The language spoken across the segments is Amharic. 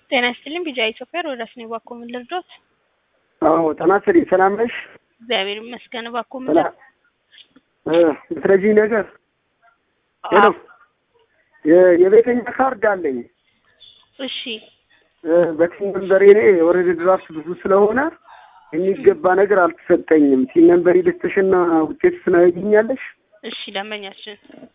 ጤና ይስጥልኝ ቢጃ ኢትዮጵያ ሮዳስ ነው ባኮ ምን ልርዶት? አዎ ጤና ይስጥልኝ ሰላም ነሽ? እግዚአብሔር ይመስገን ባኮ ምን ሰላም እ ብትረጂኝ ነገር ሄሎ የ- የቤተኛ ካርድ አለኝ እሺ እ በቲም ነምበሬ እኔ የወረደ ድራፍት ብዙ ስለሆነ የሚገባ ነገር አልተሰጠኝም። ቲም ነምበሬ ልስጥሽና ውጤት ስናገኛለሽ እሺ ደንበኛችን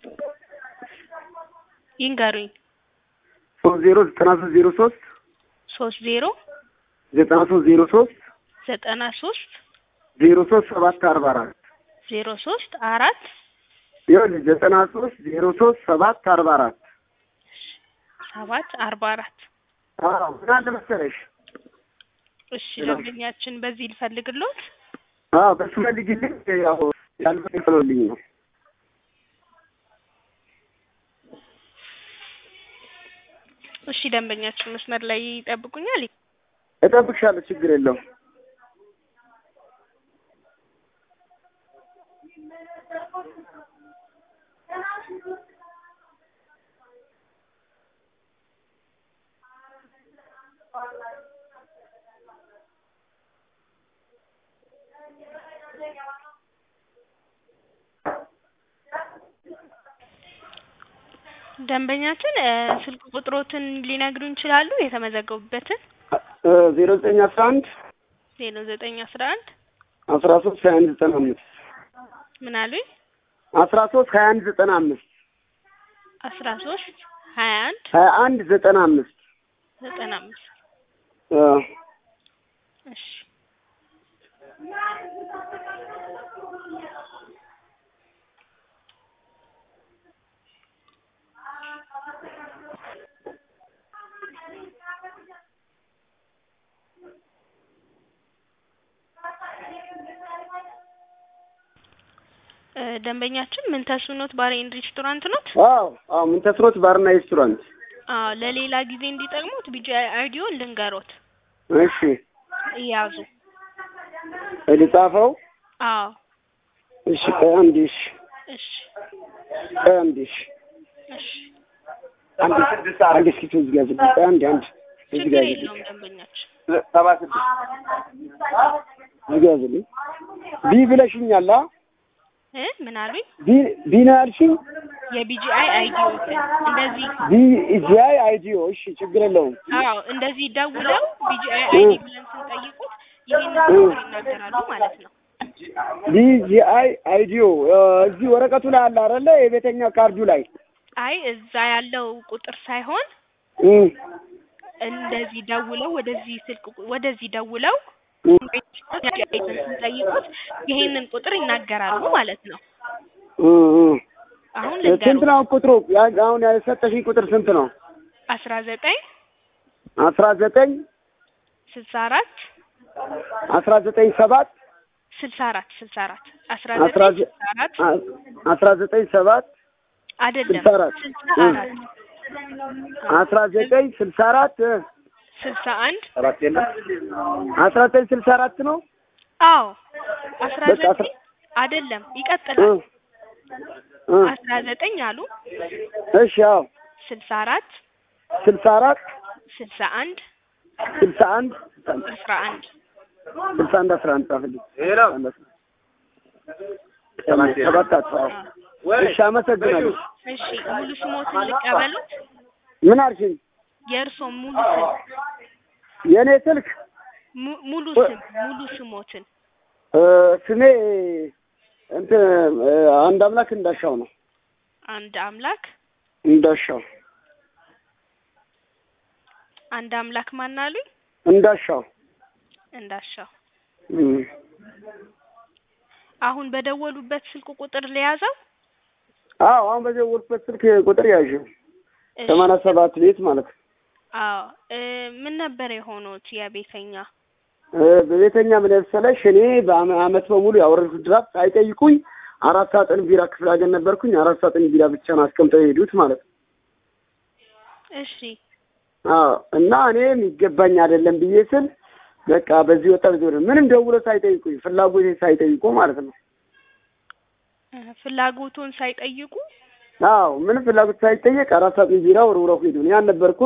ይንገሩኝ ሶስት ዜሮ ዘጠና ሶስት ዜሮ ሶስት ሶስት ዜሮ ዘጠና ሶስት ዜሮ ሶስት ዘጠና ሶስት ዜሮ ሶስት ሰባት አርባ አራት ዜሮ ሶስት አራት ይኸውልሽ ዘጠና ሶስት ዜሮ ሶስት ሰባት አርባ አራት ሰባት አርባ አራት አዎ ምን አለ መሰለሽ እሺ ደንበኛችን በዚህ ልፈልግሎት አዎ በሱ ፈልጊልኝ ያው ያልፈልግልኝ ነው እሺ ደንበኛችን መስመር ላይ ይጠብቁኛል እጠብቅሻለሁ ችግር የለውም ደንበኛችን እ ስልክ ቁጥሮትን ሊነግሩን ይችላሉ የተመዘገቡበትን ዜሮ ዘጠኝ አስራ አንድ ዜሮ ዘጠኝ አስራ አንድ አስራ ሶስት ሀያ አንድ ዘጠና አምስት ምን አሉኝ አስራ ሶስት ሀያ አንድ ዘጠና አምስት አስራ ሶስት ሀያ አንድ ሀያ አንድ ዘጠና አምስት ዘጠና አምስት እሺ እ ደንበኛችን ምን ተስኖት ባር ኤንድ ሬስቶራንት ኖት? አዎ አዎ ምን ተስኖት ባርና ሬስቶራንት አዎ ለሌላ ጊዜ እንዲጠቅሙት ቢጂ አይዲዮን ልንገሮት እሺ ያዙ። ልጻፈው አዎ እሺ ቆይ አንዴ እሺ እሺ ቆይ አንዴ እሺ እሺ አንዴ አንዴ እስኪ ትዝ ጋር ዝግ ቆይ አንዴ አንዴ እዚህ ችግር ጋር የለውም ደንበኛችን ሰባ ስድስት እዚህ ጋር ዝግ ቢ ብለሽኛል አ እ ምን አሉኝ? ቢ ቢ ነው ያልሽኝ የቢጂአይ አይዲዮትን እንደዚህ ቢ ጂአይ አይዲዮ እሺ ችግር የለውም አዎ እንደዚህ ደውለው ቢጂአይ አይዲ ብለን ስንጠይቁት ይሄንን ቁጥር ይናገራሉ ማለት ነው። ቢጂአይ አይዲዮ እዚህ ወረቀቱ ላይ አለ አይደለ የቤተኛ ካርዱ ላይ አይ እዛ ያለው ቁጥር ሳይሆን እ እንደዚህ ደውለው ወደዚህ ስልክ ቁ- ወደዚህ ደውለው እ ስንጠይቁት ይሄንን ቁጥር ይናገራሉ ማለት ነው። እ እ አሁን ስንት ልንገሩ ነው ቁጥሩ? ያ- አሁን የሰጠሽኝ ቁጥር ስንት ነው? አስራ ዘጠኝ አስራ ዘጠኝ ስልሳ አራት አስራ ዘጠኝ ሰባት ስልሳ አራት ስልሳ አራት አስራ አስራ ዘጠኝ ዘ- ስልሳ አራት አ- አስራ ዘጠኝ ሰባት አይደለም ስልሳ አራት ስልሳ እ አራት አስራ ዘጠኝ ስልሳ አራት እ ስልሳ አንድ አራት የለም አስራ ዘጠኝ ስልሳ አራት ነው። አዎ አስራ በቃ አስራ- ዘጠኝ አይደለም እ ይቀጥላል እ አስራ ዘጠኝ አሉ እሺ አዎ ስልሳ አራት ስልሳ አራት ስልሳ አንድ ስልሳ አንድ አስራ አንድ ስልሳ አንድ አስራ አንድ ጻፍልኝ። ሰባት አጽፋው። እሺ አመሰግናለሁ። እሺ ሙሉ ስሞትን ልቀበሉት ምን አልሽኝ? የእርሶ ሙሉ ስም የእኔ ስልክ mu- ሙሉ ስም ሙሉ ስሞትን እ ስሜ እንትን እ አንድ አምላክ እንዳሻው ነው። አንድ አምላክ እንዳሻው አንድ አምላክ ማን አሉኝ እንዳሻው እንዳሻው እም። አሁን በደወሉበት ስልክ ቁጥር ለያዘው አዎ አሁን በደወልኩበት ስልክ ቁጥር ያዥው እሺ። ሰማንያ ሰባት ቤት ማለት ነው። አዎ እ ምን ነበር የሆኑት የቤተኛ እ በቤተኛ ምን መሰለሽ እኔ በአመት በሙሉ ያወረድኩት ድራፍት ሳይጠይቁኝ አራት ሳጥን ቢራ ክፍለ ሀገር ነበርኩኝ። አራት ሳጥን ቢራ ብቻ ነው አስቀምጠው የሄዱት ማለት ነው። እሺ አዎ እና እኔ የሚገባኝ አይደለም ብዬ ስል በቃ በዚህ ወጣ በዚህ ወደ ምንም ደውሎ ሳይጠይቁኝ ፍላጎቴ ሳይጠይቁ ማለት ነው። እ ፍላጎቱን ሳይጠይቁ አዎ ምንም ፍላጎት ሳይጠየቅ አራት ሳጥን ቢራ ወርውረው ሄዱ። እኔ አልነበርኩም።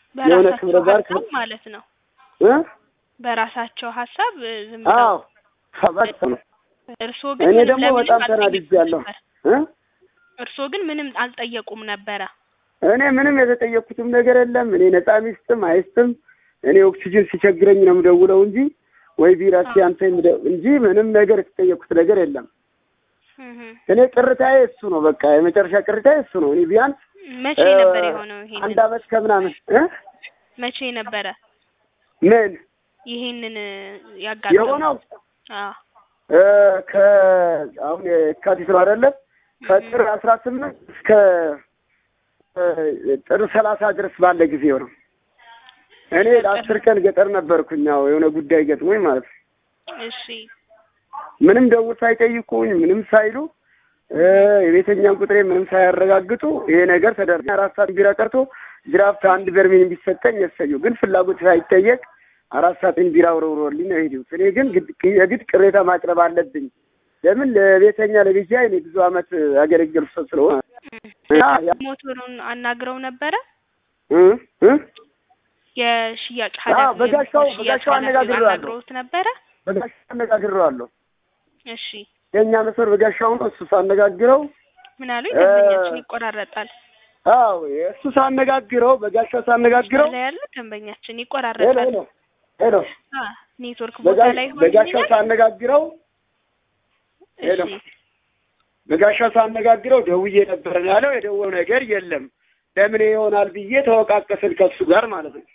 የሆነ በራሳቸው ክብረ በዓል ሀሳብ ማለት ነው። እ በራሳቸው ሀሳብ እ፣ ዝም ብለው አዎ ሰባት ነው። እርስዎ ግን እኔ ምንም ደግሞ ለምንም በጣም አልጠየቁም ተናድጃለሁ። ነበር። እ እርስዎ ግን ምንም አልጠየቁም ነበረ። እኔ ምንም የተጠየቅኩትም ነገር የለም። እኔ ነፃ ሚስትም አይስትም እኔ ኦክሲጅን ሲቸግረኝ ነው የምደውለው እንጂ ወይ ቢራ ሲያንተ እንጂ ምንም ነገር የተጠየቅኩት ነገር የለም። እህ፣ እኔ ቅርታዬ እሱ ነው። በቃ የመጨረሻ ቅርታዬ እሱ ነው። እኔ ቢያንስ መቼ እ፣ ነበር የሆነው? ይሄንን አንድ አመት ከምናምን እ መቼ ነበረ ምን ይሄንን እ፣ ያጋጠመው? የሆነው አዎ እ፣ ከ አሁን የካቲት ነው አይደለም ከጥር አስራ ስምንት እስከ እ፣ ጥር ሰላሳ ድረስ ባለ ጊዜ ነው። እኔ ለአስር ቀን ገጠር ነበርኩኝ። ያው የሆነ ጉዳይ ገጥሞኝ ማለት ነው። እሺ ምንም ደውል ሳይጠይቁኝ ምንም ሳይሉ እ፣ የቤተኛን ቁጥሬ ምንም ሳያረጋግጡ ይሄ ነገር ተደረገ። አራት ሰዓት ቢራ ቀርቶ ድራፍት አንድ በርሜል ቢሰጠኝ የሰየው ግን ፍላጎት ሳይጠየቅ አራት ሰዓትን ቢራ ወረውሮልኝ ነው የሄዱት። እኔ ግን ግድ- የግድ ቅሬታ ማቅረብ አለብኝ። ለምን ለቤተኛ ለልጃ እኔ ብዙ አመት ያገለገሉ ሰው ስለሆነ እና ያ- ሞተሩን አናግረው ነበረ። እ እ የሽያጭ አዎ፣ ኃላፊ በጋሻው የሽያጭ በጋሻው ኃላፊውን አነጋግሬዋለሁ። አናግረውት ነበረ። በጋሻ አነጋግሬዋለሁ። እሺ የእኛ መስመር በጋሻው ነው። እሱ ሳነጋግረው ምን አሉኝ? እ፣ ደንበኛችን ይቆራረጣል። አዎ እሱ ሳነጋግረው በጋሻው ሳነጋግረው ላይ ያለ ደንበኛችን ሄሎ ይቆራረጣል። ሄሎ ሄሎ አ ኔትወርክ ቦታ በጋ- ላይ በጋሻው ሆኖ ሳነጋግረው ሄሎ እሺ በጋሻው ሳነጋግረው ደውዬ ነበር ነው ያለው። የደወለው ነገር የለም። ለምን ይሆናል ብዬ ተወቃቀስን ከሱ ጋር ማለት ነው።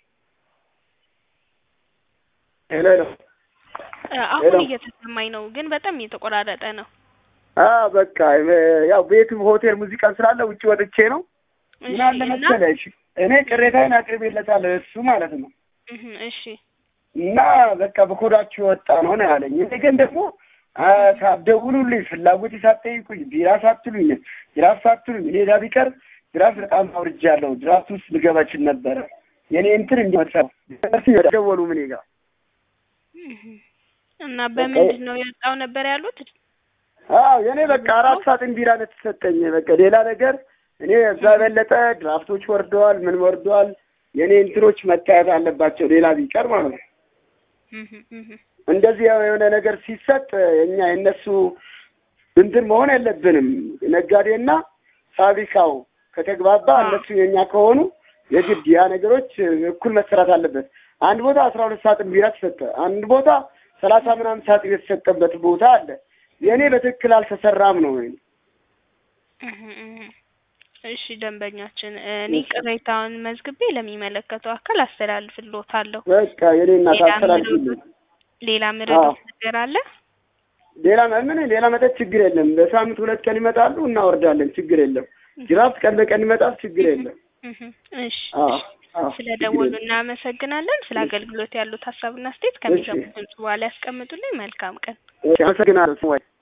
ሄሎ ሄሎ እ፣ አሁን ሄሎ። እየተሰማኝ ነው፣ ግን በጣም እየተቆራረጠ ነው። አ በቃ እ፣ ያው ቤትም ሆቴል ሙዚቃ ስላለ ውጭ ወጥቼ ነው። እሺ ምን አለ እና መሰለሽ እኔ ቅሬታዬን አቅርቤለታለሁ እሱ ማለት ነው። እህ፣ እሺ እና በቃ በኮዳችሁ የወጣ ነው ነው ያለኝ። እኔ ግን ደግሞ አ፣ ሳትደውሉልኝ ፍላጎት ሳትጠይቁኝ ቢራ ሳትሉኝ ድራፍት ሳትሉኝ እኔ ዳ ቢቀር ድራፍት በጣም አውርጃለሁ። ድራፍት ውስጥ ልገባ እችል ነበረ። የኔ እንትን እንዲመጣ ደወሉ ምን ጋር እህ። እና በምንድን ነው የወጣው ነበር ያሉት? አዎ የኔ በቃ አራት ሳጥን ቢራ ነው የተሰጠኝ። በቃ ሌላ ነገር እኔ እዛ የበለጠ ድራፍቶች ወርደዋል፣ ምን ወርደዋል። የኔ እንትኖች መታየት አለባቸው ሌላ ቢቀር ማለት ነው። እህ፣ እህ። እንደዚህ የሆነ ነገር ሲሰጥ እኛ የእነሱ እንትን መሆን የለብንም። ነጋዴና ፋብሪካው ከተግባባ እነሱ የኛ ከሆኑ የግድ ያ ነገሮች እኩል መሰራት አለበት። አንድ ቦታ አስራ ሁለት ሳጥን ቢራ ተሰጠ፣ አንድ ቦታ ሰላሳ ምናምን ሳጥን የተሰጠበት ቦታ አለ። የእኔ በትክክል አልተሰራም ነው ወይ እህ፣ እህ። እሺ ደንበኛችን፣ እኔ ቅሬታውን መዝግቤ ለሚመለከተው አካል አስተላልፍልዎታለሁ። በቃ የኔ እናት ሌላ አስተላልፊልኝ። ምረዱት ሌላ ምረዱት ነገር አለ? ሌላ ምን ሌላ መጠጥ ችግር የለም። በሳምንት ሁለት ቀን ይመጣሉ፣ እናወርዳለን። ችግር የለም። ድራፍት ቀን በቀን ይመጣል፣ ችግር የለም። እህ፣ እሺ አዎ አዎ፣ ስለ ችግር ደወሉ የለም። እናመሰግናለን። ስለ አገልግሎት ያሉት ሀሳብና አስተያየት ከሚሰሙት ድምጽ በኋላ ያስቀምጡልኝ። መልካም ቀን። እሺ፣ አመሰግናለሁ። ስሟይ